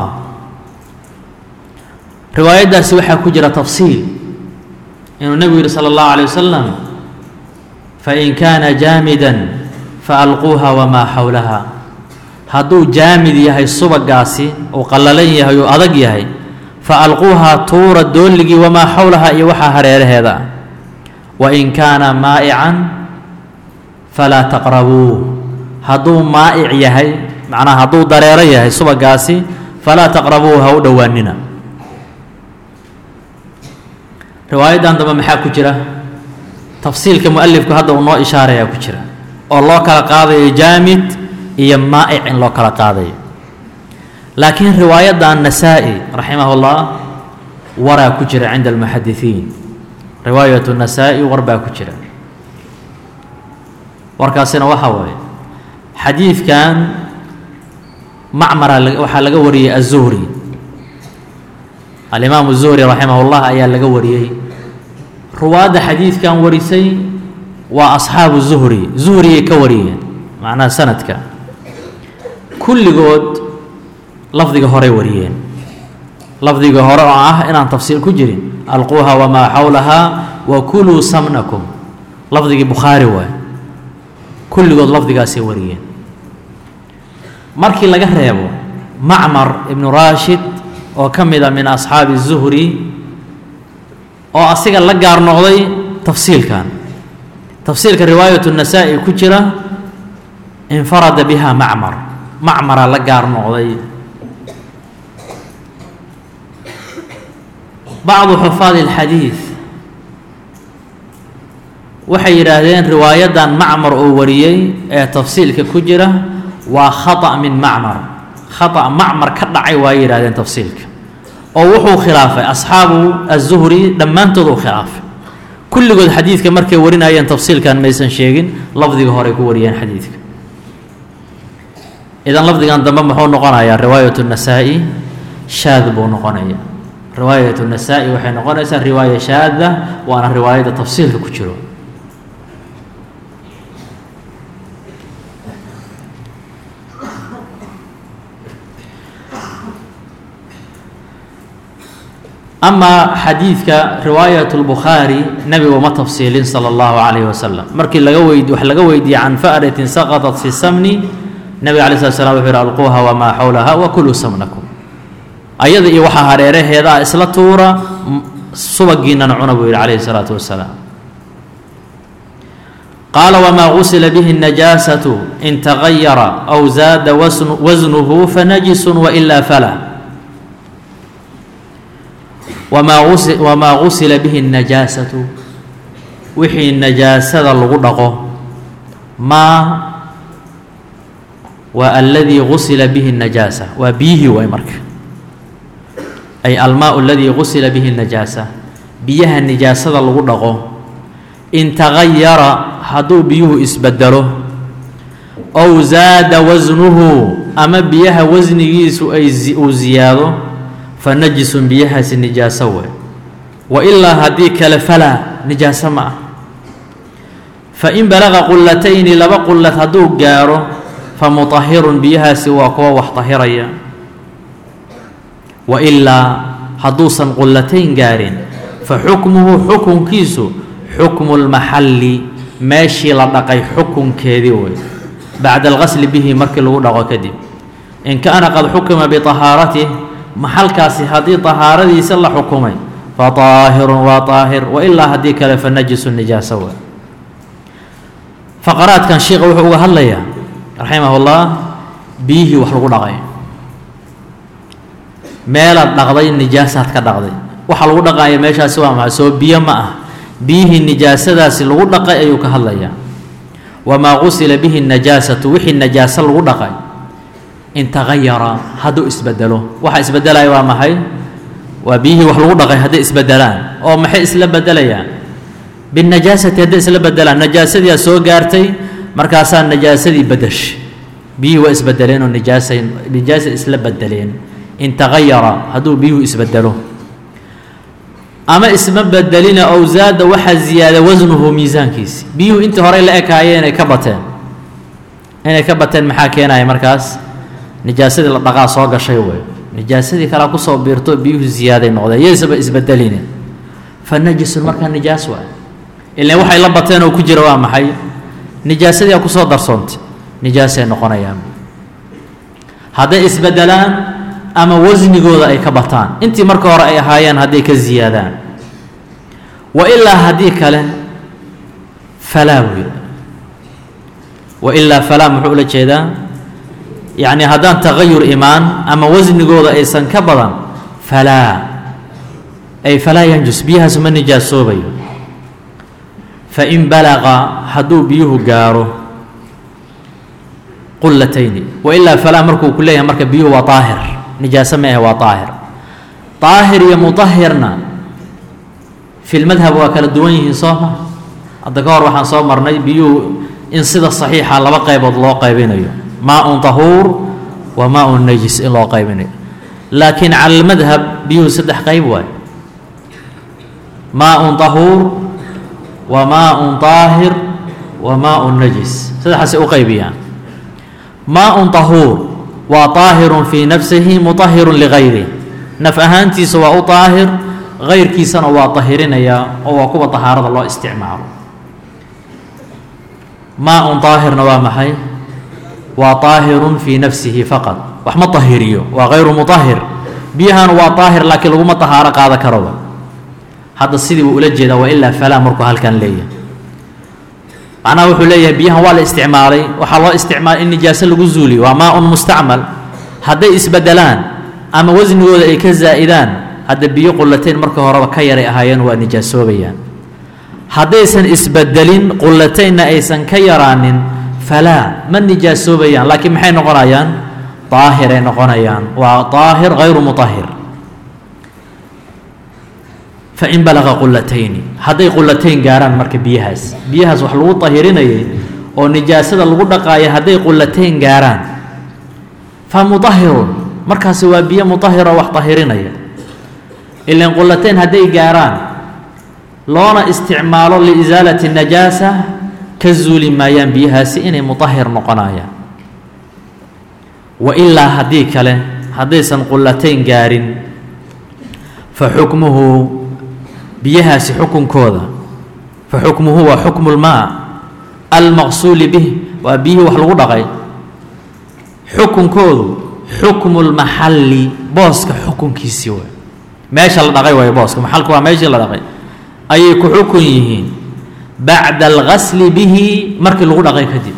riwaayaddaasi waxaa ku jira tafsiil inuu nebigu yihi salى اllahu عalيه wasalam fain kaana jaamida faalquuha wamaa xawlaha hadduu jaamid yahay subagaasi uu qallalan yahay uu adag yahay fa alquuhaa tuura doolligii wamaa xowlahaa iyo waxaa hareeraheeda ah wain kaana maa'ican falaa taqrabuuh hadduu maa'ic yahay macnaha hadduu dareero yahay subagaasi falaa taqrabuuhu ha u dhowaanina riwaayaddan dambe maxaa ku jira tafsiilka mualifku hadda uu noo ishaarayaa ku jira oo loo kala qaadayo jaamid iyo maa'ic in loo kala qaadayo laakiin riwaayadda nasaa-i raximah ullah waraa ku jira cinda almuxadisiin riwaayat nasaa-i war baa ku jira warkaasina waxaa waaye xadiidkan macmara waxaa laga wariyey aلzuhri alimaamu الzuhri raximah اllah ayaa laga wariyey ruwaadda xadiidkan warisay waa asxaabu zuhri zuhriyay ka wariyeen macnaha sanadka kulligood lafdiga horey wariyeen lafdiga hore oo ah inaan tafsiil ku jirin alquuha wamaa xawlahaa wa kuluu samnakum lafdigii bukhaari waay kulligood lafdigaasay wariyeen markii laga reebo macmar ibnu raashid oo ka mid a min asxaabi الzuhri oo asiga la gaar noqday tafsiilkan tafsiilka riwaayat الnasaa-i ku jira infarada biha macmar macmara la gaar noqday bacdu xufaad اlxadiid waxay yidhaahdeen riwaayaddan macmar oo wariyey ee tafsiilka ku jira waa khaطأ min macmar khaطأ macmar ka dhacay waa yidhahdeen tafsiilka oo wuxuu khilaafay asxaabu الzuhri dhammaantood uu khilaafay kulligood xadiidka markay warinayeen tafsiilkan maysan sheegin lafdiga horey ku wariyeen xadiidka idan lafdigan dambe muxuu noqonayaa riwaayat الnasaa-i shaad buu noqonaya riwaayat الnasaa-i waxay noqonaysaa riwaaya shaada waana riwaayadda tafsiilka ku jiro amaa xadiidka riwaayat اlbukhaari nebigu ma tafsiilin salى اllahu calayh wasalam markii laga weyd wax laga weydiiyey can fa'ratin saqaطat fi samni nebiga alay slat slam wuxu yhi alquuha wamaa xawlaha wakuluu samnakum ayada iyo waxaa hareeraheeda ah isla tuura subagiinana cuna buu yidhi calayhi الsalaatu wasalaam qaala wmaa gusila bihi الnajaasatu in tagayara aw zaada wasnuhu fanajisu wailaa fala wamaa gusila bihi الnajaasatu wixii najaasada lagu dhaqo maa waa aladii gusila bihi الnajaasa waa biyihii waay marka ay almaa aladii gusila bihi الnajaasa biyaha nijaasada lagu dhaqo in tagayara hadduu biyuhu isbedelo ow zaada wasnuhu ama biyaha wasnigiisu ay uu ziyaado fa najisun biyahaasi nijaaso wey wa ilaa haddii kale falaa nijaaso ma ah fa in balaqa qullatayni laba qullad hadduu gaaro fa mutahirun biyahaasi waa kuwa wax tahiraya wa ilaa hadduusan qullatayn gaarin fa xukmuhu xukunkiisu xukmu lmaxalli meeshii la dhaqay xukunkeedii wey bacda alqasli bihi markii lagu dhaqo kadib in kaana qad xukima biطahaaratih maxalkaasi haddii طahaaradiisa la xukumay faطaahirun waa طaahir wailaa haddii kale fanajisu nijaaso wey faqaraadkan sheikha wuxuu uga hadlayaa raximah اllah biyihii wax lagu dhaqay meelaad dhaqday nijaasaad ka dhaqday waxa lagu dhaqaya meeshaasi waa maxay soo biyo ma ah biyihii nijaasadaasi lagu dhaqay ayuu ka hadlayaa wamaa gusila bihi najaasatu wixii najaaso lagu dhaqay in tagayara hadduu isbedelo waxa isbedelaya waa maxay waa biyihii wax lagu dhaqay hadday isbedelaan oo maxay isla bedelayaan binajaasati hadday isla bedelaan najaasadii soo gaartay markaasaa najaasadii bedeshay biyihii waa isbedeleen oo nijaasa nijaasa isla bedeleen in tagayara hadduu biyuhu isbedelo ama isma bedelina ow zaada waxaa ziyaada wasnuhu miisaankiisi biyuhu intii horey la ekaayeen inay ka bateen inay ka bateen maxaa keenaya markaas nijaasadii la dhaqaa soo gashay wey nijaasadii kalea kusoo biirto biyuhu ziyaaday noqdeen yaysaba isbedeline fa najisun markaa nijaas waa ilan waxay la bateen oo ku jira waa maxay nijaasadii a kusoo darsoontay nijaasay noqonayaan hadday isbedelaan ama wasnigooda ay ka bataan intii marka hore ay ahaayeen hadday ka ziyaadaan wa ilaa haddii kale falaa wey wa ilaa falaa muxuu ula jeedaa yacni haddaan tagayur imaan ama wasnigooda aysan ka badan falaa ay falaa yanjus biyahaasu ma nijaasoobayo fain balaqa hadduu biyuhu gaaro qullatayni wa ilaa falaa markuu ku leeyahay marka biyuhu waa daahir nijaaso ma ahe waa daahir daahir iyo mutahirna fi lmadhab waa kala duwan yihiin soo ma hadda ka hor waxaan soo marnay biyuhu in sida saxiixa laba qaybood loo qaybinayo maa-un tahuur wa maa-un najis in loo qaybinayo laakiin cala almadhab biyuhu saddex qayb waay maa-un tahuur wa maa-un daahir wa maa-un najis saddexaasay u qaybiyaan maa-un tahuur waa daahirun fii nafsihi mutahirun ligayrih naf ahaantiisa waa u daahir gayrkiisana waa dahirinayaa oo waa kuwa dahaarada loo isticmaalo maa-un daahirna waa maxay waa daahirun fii nafsihi faqad wax ma dahiriyo waa hayru mutahir biyahana waa daahir laakiin laguma dahaaro qaada karoba hadda sidii buu ula jeedaa waa ilaa falaa markuu halkan leeyahay macnaha wuxuu leeyahay biyahan waa la isticmaalay waxaa loo isticmaalay in nijaaso lagu zuuliyo waa maa-un mustacmal hadday isbedelaan ama wasnigooda ay ka zaa'idaan hadda biyo qullatayn marka horeba ka yaray ahaayeen waa nijaasoobayaan haddaysan isbedelin qullataynna aysan ka yaraanin falaa ma nijaasoobayaan laakiin maxay noqonayaan daahiray noqonayaan waa daahir hayru mutahir fain balaqa qulatayni hadday qulatayn gaaraan marka biyahaas biyahaas wax lagu dahirinayay oo nijaasada lagu dhaqaaya hadday qulatayn gaaraan fa mudahirun markaasi waa biyo mudahiro wax dahirinaya ilan qulatayn hadday gaaraan loona isticmaalo liisaalati najaasa ka zuuli maayaan biyahaasi inay mudahir noqonayaan wa ilaa haddii kale haddaysan qulatayn gaarin fa xukmuhu biyahaasi xukunkooda fa xukmuhu waa xukmu lmaa almaqsuuli bih waa biyihii wax lagu dhaqay xukunkoodu xukmu lmaxalli booska xukunkiisii waay meesha la dhaqay waayo booska maxalka waa meeshii la dhaqay ayay ku xukun yihiin bacda algasli bihi markii lagu dhaqay kadib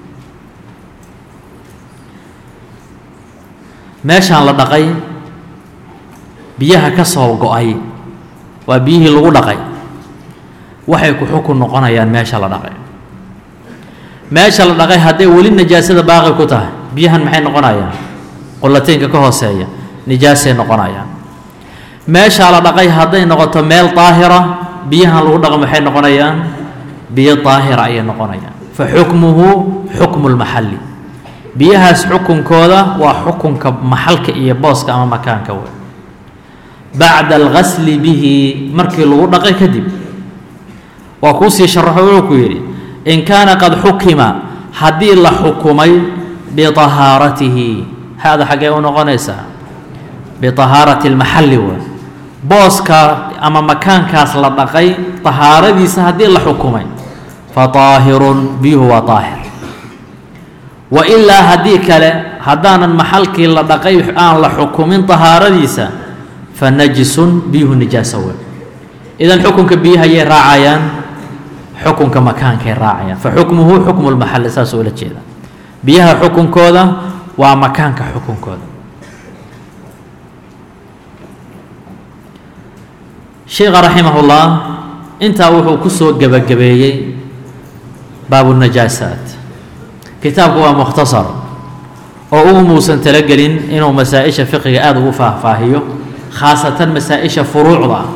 meeshaan la dhaqay biyaha ka soo go-ay waa biyihii lagu dhaqay waxay ku xukun noqonayaan meesha la dhaqay meesha la dhaqay hadday weli nijaasada baaqi ku tahay biyahan maxay noqonayaan qulataynka ka hooseeya nijaasay noqonayaan meeshaa la dhaqay hadday noqoto meel daahira biyahan lagu dhaqo maxay noqonayaan biyo daahira ayay noqonayaan fa xukmuhu xukmu lmaxalli biyahaas xukunkooda waa xukunka maxalka iyo booska ama makaanka wey bacda algasli bihi markii lagu dhaqay kadib waa kuusii sharaxo wuxuu ku yidhi in kaana qad xukima haddii la xukumay biطahaaratihi haada xaggee u noqonaysaa biطahaarati اlmaxalli waay booska ama makaankaas la dhaqay طahaaradiisa haddii la xukumay faطaahirun biyuhu waa طaahir wa ilaa haddii kale haddaanan maxalkii la dhaqay aan la xukumin طahaaradiisa fanajisun biyuhu nijaaso wey idan xukunka biyahayay raacayaan xukunka makaankay raacayaan fa xukmuhu xukmu lmaxalli saasuu ula jeeda biyaha xukunkooda waa makaanka xukunkooda sheikha raximahullah intaa wuxuu ku soo gebagabeeyey baabunajaasaat kitaabku waa mukhtasar oo ugu muusan talagelin inuu masaa-isha fiqiga aada ugu faahfaahiyo khaasatan masaa-isha furuucda ah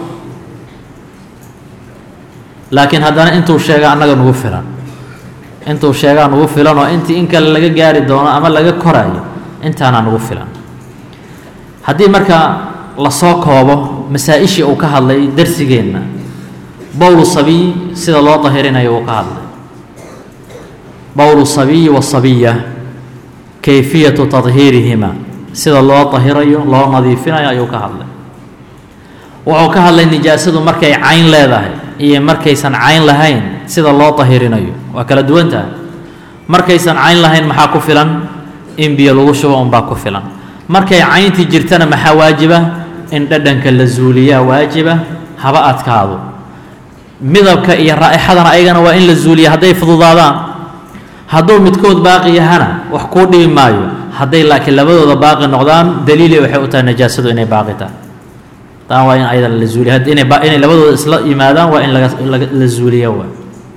laakiin haddana intuu sheega annaga nugu filan intuu sheegaa nugu filan oo intii in kale laga gaari doono ama laga koraayo intaana nugu filan haddii marka lasoo koobo masaa-ishii uu ka hadlay darsigeenna bowlu sabiy sida loo dahirinayo uu ka hadlay bowlu sabiyi wasabiya kayfiyatu tadhiirihima sida loo dahirayo loo nadiifinayo ayuu ka hadlay wuxuu ka hadlay nijaasadu markay cayn leedahay iyo markaysan cayn lahayn sida loo dahirinayo waa kala duwan tahay markaysan cayn lahayn maxaa ku filan in biyo lagu shubo unbaa ku filan markay cayntii jirtana maxaa waajiba in dhadhanka la zuuliyaa waajiba haba adkaado midabka iyo raa'ixadana ayagana waa in la zuuliya hadday fududaadaan hadduu midkood baaqi yahana wax kuu dhibi maayo hadday laakiin labadooda baaqi noqdaan daliilay waxay u tahay najaasadu inay baaqi tahay taan waa in ayadana la zuuliya inay inay labadooda isla yimaadaan waa in laga la zuuliya waa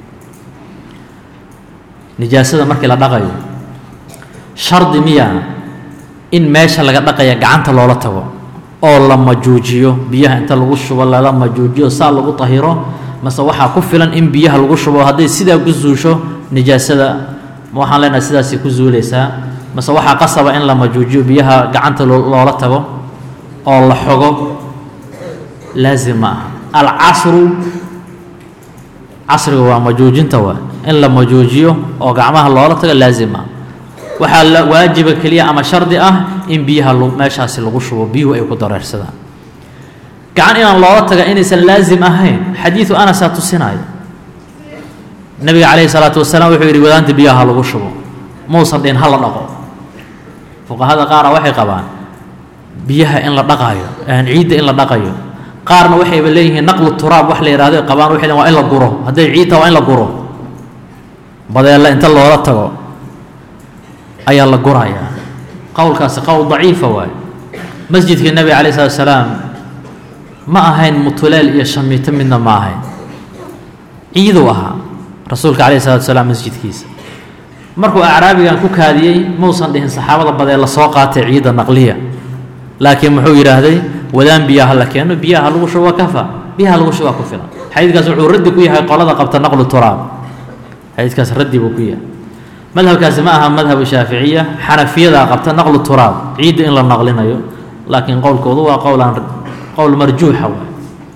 nijaasada markii la dhaqayo shardi miya in meesha laga dhaqaya gacanta loola tago oo la majuujiyo biyaha inta lagu shubo lala majuujiyo saa lagu tahiro mase waxaa ku filan in biyaha lagu shubo hadday sidaa ku zuusho nijaasada ma waxaan leenahay sidaasay ku zuulaysaa mase waxaa qasaba in la majuujiyo biyaha gacanta loola tago oo la xogo laazim ma aha alcasru casriga waa majuujinta waa in la majuujiyo oo gacmaha loola tago laazim ah waxaa la waajiba keliya ama shardi ah in biyaha meeshaasi lagu shubo biyuhu ay ku dareersadaan gacan inaan loola taga inaysan laazim ahayn xadiidu anasaa tusinaya nabiga calayhi salaatu wasalaam wuxuu yidhi wadaanta biyaha lagu shubo muusan dhihin ha la dhaqo fuqahada qaara waxay qabaan biyaha in la dhaqaayo ciidda in la dhaqayo qaarna waxayba leeyihiin naqlu turaab wax la yidhahdo qabaan waxay waa in la guro hadday ciidta waa in la guro badeella inta loola tago ayaa la gurayaa qowlkaasi qowl daciifa waaye masjidka nebiga calayh salatu salaam ma ahayn mutuleel iyo shamiito midna ma ahayn ciiduu ahaa rasuulka calayh salatu salaam masjidkiisa markuu acraabigan ku kaadiyey mausan dhihin saxaabada badee la soo qaatay ciidda naqliya laakiin muxuu yidhaahday wadaan biyaha la keeno biyaha lagu shubo kafa biyaha lagu shubaa ku filan xadiidkaas wuxuu raddi ku yahay qolada qabta naqlu turaab xadiidkaas raddi buu ku yahay madhabkaasi ma aha madhabu shaaficiya xanafiyadaa qabta naqlu turaab ciidda in la naqlinayo laakiin qowlkoodu waa qowlaan qowl marjuuxa waay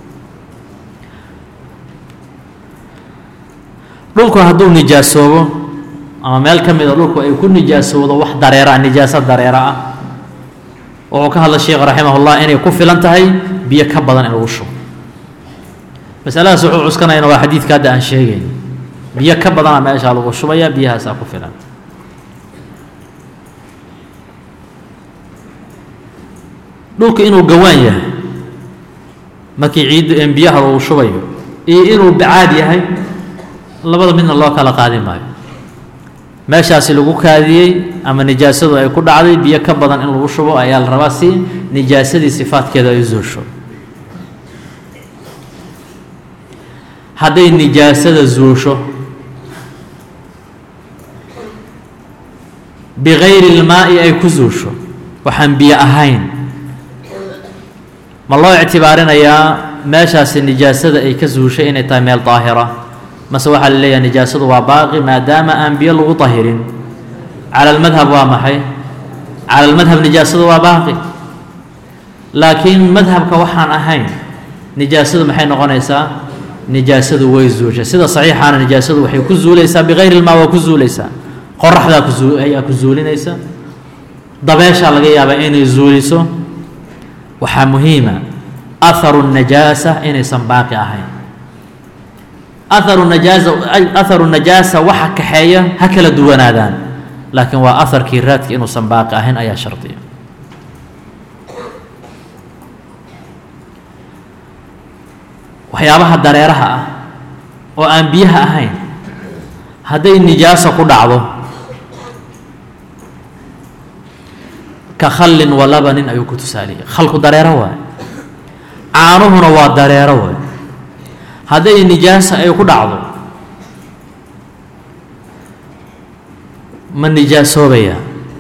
dhulku hadduu nijaasoobo ama meel ka mida dhulku ay ku nijaasowdo wax dareera nijaaso dareera ah wuxuu ka hadla sheekh raximahullah inay ku filan tahay biyo ka badan in lagu shubo masaladaas wuxuu cuskanayana waa xadiidka hadda aan sheegayn biyo ka badana meeshaa lagu shubaya biyahaasaa ku filan dhulku inuu gawaan yahay markii ciidda biyaha lagu shubayo iyo inuu bacaad yahay labada midna loo kala qaadi maayo meeshaasi lagu kaadiyey ama nijaasadu ay ku dhacday biyo ka badan in lagu shubo ayaa la rabaa si nijaasadii sifaadkeeda ay zuusho hadday nijaasada zuusho bikayri ilmaa'i ay ku zuusho waxaan biyo ahayn ma loo ictibaarinayaa meeshaasi nijaasada ay ka zuushay inay tahay meel daahira mase waxaa la leeyahay nijaasadu waa baaqi maadaama aan biyo lagu dahirin cala almadhab waa maxay cala almadhab nijaasadu waa baaqi laakiin madhabka waxaan ahayn nijaasadu maxay noqonaysaa nijaasadu way zuushay sida saxiixaana nijaasadu waxay ku zuulaysaa bikayri ilmaa waa ku zuulaysaa qoraxdaa ku ayaa ku zuulinaysa dabeeshaa laga yaabaa inay zuuliso waxaa muhiima aharu najaasa inaysan baaqi ahayn aharu najaasa aharu najaasa waxa kaxeeya ha kala duwanaadaan laakiin waa aharkii raadki inuusan baaqi ahayn ayaa shardiya waxyaabaha dareeraha ah oo aan biyaha ahayn hadday nijaaso ku dhacdo ka khallin wa labanin ayuu ku tusaaliyay khalku dareero waay caanuhuna waa dareero waay hadday nijaasa ay ku dhacdo ma nijaasoobaya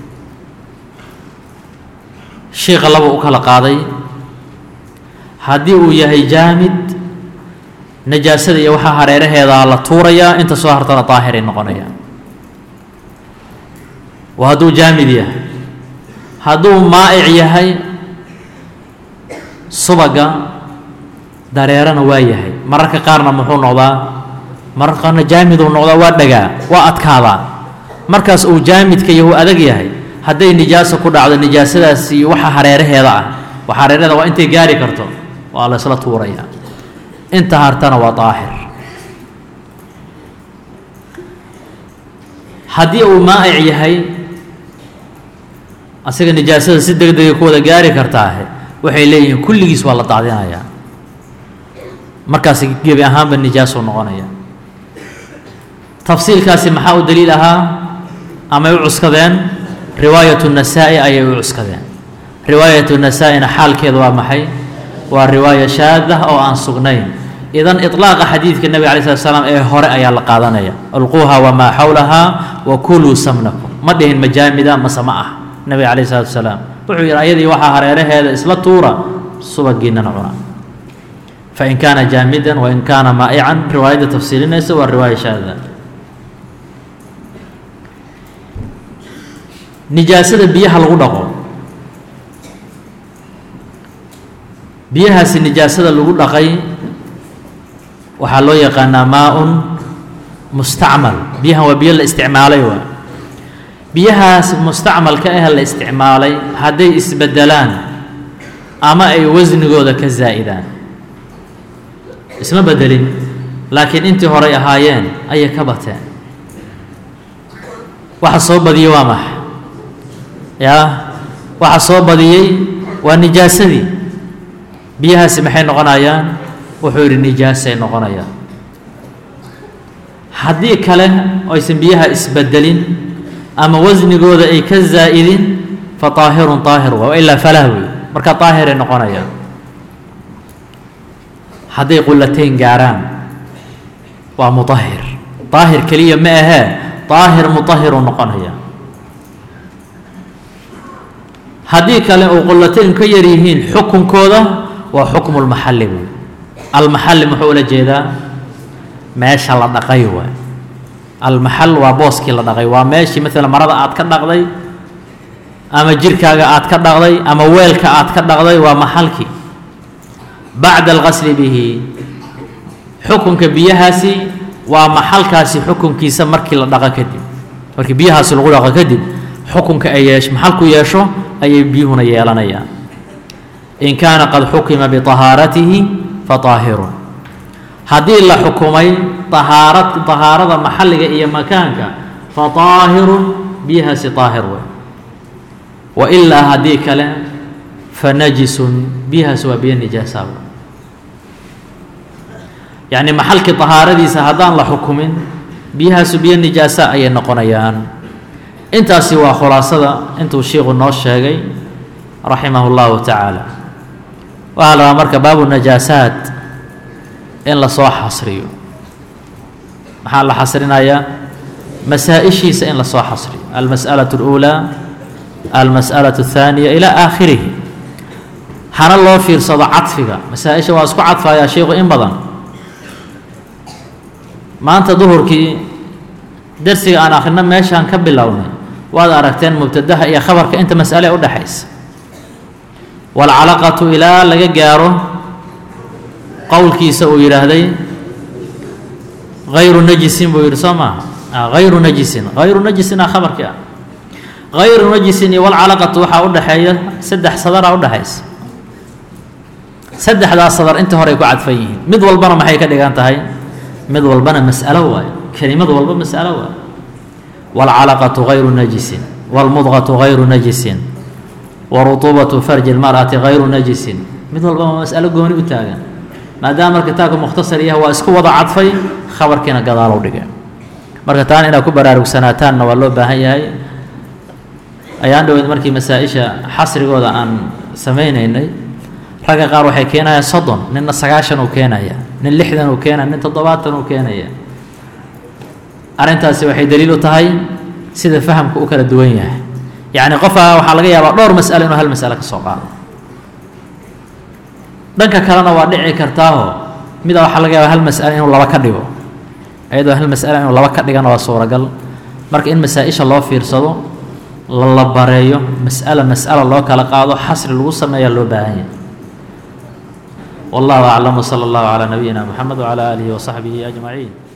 shiika laba u kala qaaday haddii uu yahay jaamid najaasada iyo waxaa hareeraheedaa la tuurayaa inta soo hartana daahiray noqonayaan waa hadduu jaamid yahay hadduu maa'ic yahay subaga dareerana waa yahay mararka qaarna muxuu noqdaa mararka qaarna jaamiduu noqdaa waa dhagaa waa adkaadaa markaas uu jaamidka yahu adag yahay hadday nijaaso ku dhacdo nijaasadaasi waxa hareeraheeda ah waxa hareeraheeda waa intay gaari karto waa la isla tuurayaa inta hartana waa daahir haddii uu maa'ic yahay asiga nijaasada si deg degay ku wada gaari kartaahe waxay leeyihiin kulligiis waa la daadinayaa markaasi gebi ahaanba nijaasuu noqonaya tafsiilkaasi maxaa u daliil ahaa amay u cuskadeen riwaayatu nasaa-i ayay u cuskadeen riwaayatu nasaa-ina xaalkeeda waa maxay waa riwaaya shaada oo aan sugnayn idan iطlaaqa xadiidka nebiga alay slat slam ee hore ayaa la qaadanaya alquuha wamaa xawlahaa wa kuluu samnakum ma dhihin majaamida mase ma ah nebiga calayh salatu wasalaam wuxuu yidhi ayadii waxaa hareeraheeda isla tuura subagiinana cuna fain kaana jaamidan wain kaana maa'ican riwaayadda tafsiilinaysa waa riwaaya shaada nijaasada biyaha lagu dhaqo biyahaasi nijaasada lagu dhaqay waxaa loo yaqaanaa maa-un mustacmal biyahan waa biyo la isticmaalay waa biyahaas mustacmalka ah la isticmaalay hadday isbedelaan ama ay wasnigooda ka zaa'idaan isma bedelin laakiin intii horay ahaayeen ayay ka bateen waxa soo badiyey waa max yaa waxa soo badiyey waa nijaasadii biyahaasi maxay noqonayaan wuxuu yidhi nijaasay noqonayaan haddii kale aysan biyaha isbedelin ama wasnigooda ay ka zaa'idin fa طaahirun طaahir waa ilaa falah wey marka طaahiray noqonayaan hadday qulatayn gaaraan waa muطahir طaahir keliya ma ahee طaahir muطahiru noqonaya haddii kale uu qulatayn ka yar yihiin xukunkooda waa xukmu lmaxalli wey almaxalli muxuu ula jeedaa meesha la dhaqay waay almaxal waa booskii la dhaqay waa meeshii maalan marada aad ka dhaqday ama jirkaaga aad ka dhaqday ama weelka aad ka dhaqday waa maxalkii bacda alqasli bihi xukunka biyahaasi waa maxalkaasi xukunkiisa markii la dhaqo kadib markii biyahaasi lagu dhaqo kadib xukunka ay yeesh maxalku yeesho ayay biyuhuna yeelanayaan in kaana qad xukima biطahaaratihi faطaahirun haddii la xukumay ahaara طahaarada maxalliga iyo makaanka faطaahirun biyahaasi طaahir wey wailaa haddii kale fanajisun biyahaasi waa biyo nijaasaaba yacni maxalkii طahaaradiisa haddaan la xukumin biyahaasu biyo nijaasa ayay noqonayaan intaasi waa khulaasada intuu shiiku noo sheegay raximah اllahu tacaala waxaa la rabaa marka baabu najaasaat in lasoo xasriyo maxaa la xasrinayaa masaa-ishiisa in lasoo xasriyo almas'alaة اlأulى almas'alaة الثaaniya ilى aakhirihi hana loo fiirsado cadfiga masaa-isha waa isku cadfayaa sheikhu in badan maanta duhurkii dersiga aan akhrino meeshaan ka bilownay waad aragteen mubtadaha iyo khabarka inta mas'ale e udhexaysa waalcalaqatu ilaa laga gaaro qowlkiisa uu yidhaahday hayru najisin buu yidhi soo maaha hayru najisin hayru najisin a khabarkii ah hayru najisin iyo walcalaqatu waxaa udhexeeya saddex sadaraa udhexaysa saddexdaas sadar inta horey ku cadfan yihiin mid walbana maxay ka dhigan tahay mid walbana mas'alo waayo kelimad walba mas'alo waayo waalcalaqatu hayru najisin waalmudqatu hayru najisin warutuubatu farji lmar'ati hayru najisin mid walba waa mas'alo gooni u taagan maadaama marka kitaabka mukhtasar yaha waa isku wada cadfay khabarkiina gadaalow dhige marka taana inaad ku baraarugsanaataanna waa loo baahan yahay ayaan dhaweyd markii masaa-isha xasrigooda aan samaynaynay ragga qaar waxay keenayaan soddon ninna sagaashan uu keenaya nin lixdan uu keenaya nin toddobaatan uu keenaya arrintaasi waxay daliil u tahay sida fahamka u kala duwan yahay yacni qofka waxaa laga yaabaa dhowr mas'alo inuu hal mas'alo ka soo qaado dhanka kalena waa dhici kartaaho mida waxaa laga yaabaa hal mas'alo inuu laba ka dhigo iyadoo hal mas'alo inuu laba ka dhigana waa suuragal marka in masaa-isha loo fiirsado lala bareeyo mas'alo mas'alo loo kala qaado xasri lagu sameeyaa loo baahan yahay wallahu aclam wsala allahu calaa nabiyina moxamed wcalaa aalihi wasaxbihi ajmaciin